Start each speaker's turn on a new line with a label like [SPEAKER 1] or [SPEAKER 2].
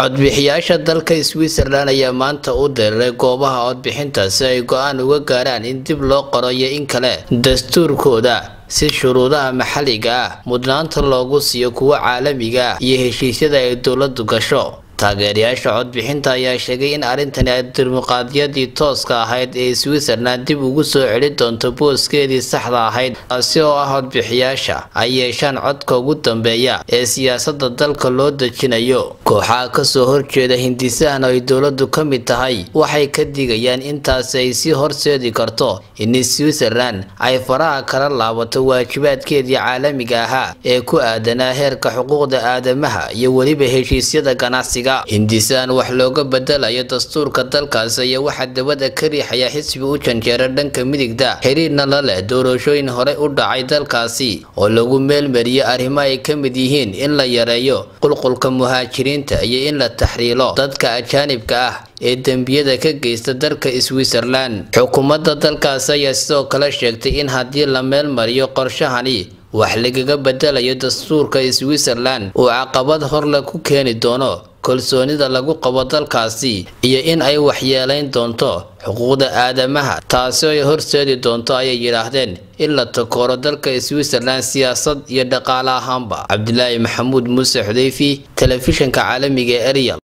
[SPEAKER 1] codbixiyaasha dalka switzerland ayaa maanta u diriray goobaha codbixinta si ay go-aan uga gaaraan in dib loo qoro iyo in kale dastuurkooda si shuruudaha maxalliga ah mudnaanta loogu siiyo kuwa caalamiga ah iyo heshiisyada ay dowladu gasho taageerayaasha codbixinta ayaa sheegay in arrintani ay dimuqraadiyadii tooska ahayd ee switzerland dib ugu soo celi doonto booskeedii saxda ahayd taasi oo ah codbixiyaasha ay yeeshaan codka ugu dambeeya ee siyaasada dalka loo dejinayo kooxaha kasoo horjeeda hindisahan ay dowladu ka mid tahay waxay ka digayaan intaasi ay sii horseedi karto in switzerland ay faraha kala laabato waajibaadkeedii caalamiga ahaa ee ku aadanaa heerka xuquuqda aadamaha iyo weliba heshiisyada ganacsiga hindisaan wax looga bedelayo dastuurka dalkaasi ayaa waxaa dabada ka riixaya xisbi u janjeera dhanka midigta xiriirna la leh doorashooyin horey u dhacay dalkaasi oo lagu meelmariyay arrimo ay ka mid yihiin in la yareeyo qulqulka muhaajiriinta iyo in la taxriilo dadka ajaanibka ah ee dembiyada ka geysta dalka switzerland xukuumadda dalkaasi ayaa sidoo kale sheegtay in haddii la meelmariyo qorshahani wax lagaga bedelayo dastuurka switzerland uu caqabad horle ku keeni doono kalsoonida lagu qabo dalkaasi iyo in ay waxyeelayn doonto xuquuqda aadamaha taasi ay horseedi doonto ayay yidhaahdeen in la takooro dalka switzerland siyaasad iyo dhaqaale ahaanba cabdilaahi maxamuud muuse xudeyfi telefishanka caalamiga ee eryal